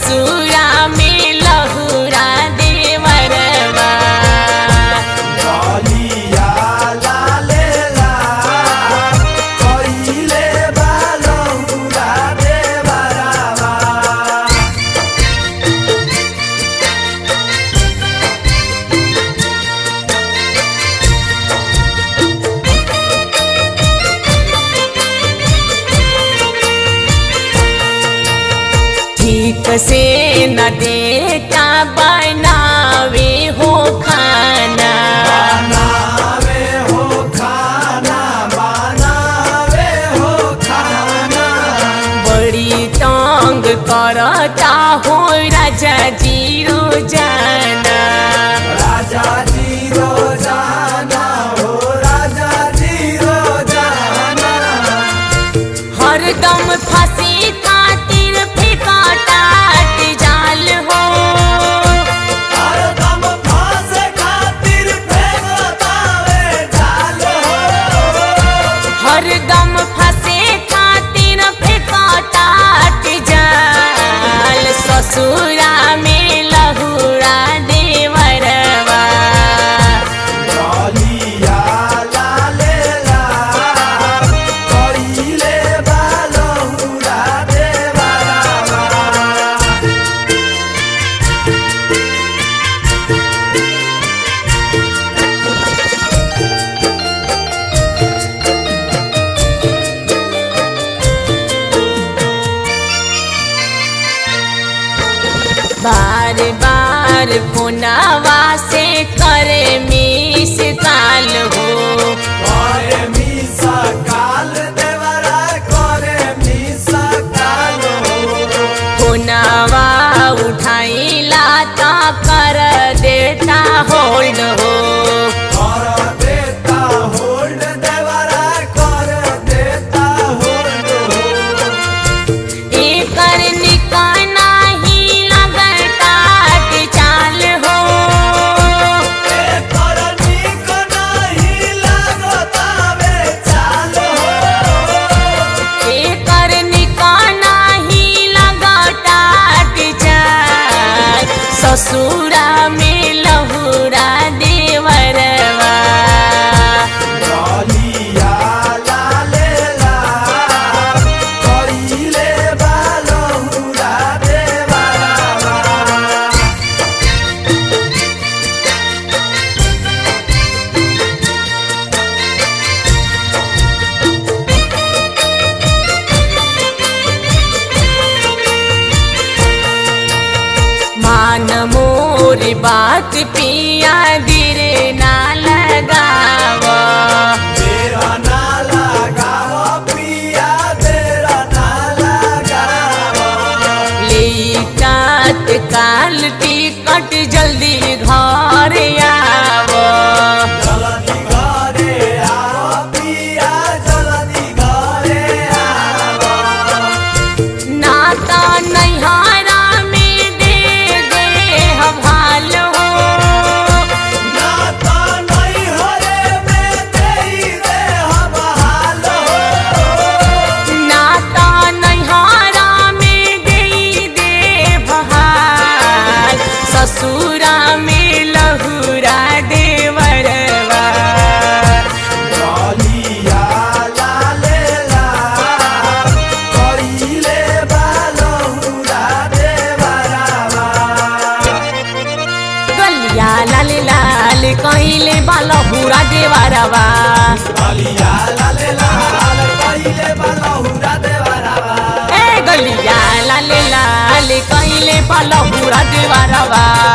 ससुरा में लहुरा देवरवा गलिया लाले लाल कइले बा लहुरा देवरावा ठीक से न देता बनावे हो खाना बनावे हो खाना बनावे हो खाना बड़ी तंग करता हो राजा जी रोजाना राजा जी रोजाना हो राजा जी रोजाना हरदम फंसी खातिर फेंकाटाट जाल हो हरदम फांसे खातिर फेंकतावे जाल हो हरदम फंसे खातिर फेंकाटाट जाल ससुरा में लहुरा देवरवा गलिया लाले लाल कइले बा लहुरा देवरावा बार बार फोनावा से करे मिस काल हो करे मिसा काल देवरा करे मिसा काल हो फोनावा उठाइला ता कर देता होल्ड हो कर देता होल्ड देवरा कर देता होल्ड हो एकर निकाना ही लगटाट चाल हो एकर नीक नाही लागतावे चाल हो एकर निकाना ही लगटाट चाल ससुरा में लहुरा देवरवा गलिया लाले लाल कइले बा लहुरा देवरावा मान मोर बात पिया दिर ना लगावा तेरा ना लगावा पिया तेरा ना लगावा लेटात काल टिकट जल्दी घर आवा जल्दी घरे आवा पिया जल्दी घरे आवा नाता नैहारा में दे दे हवाल हो ना तो नहीं हरे में देई दे हम हाल हो नाता नैहारा में दे दे बहाल ससुरा में लहुरा देवरवा गलिया लाले लाल कइले बा लहुरा देवरावा गलिया लाल लाल कहिले बालहुरा देवरवा गलिया लाले लाल कइले बा लहुरा देवरावा ए गलिया लाल लाल कहिले बालहुरा देवरवा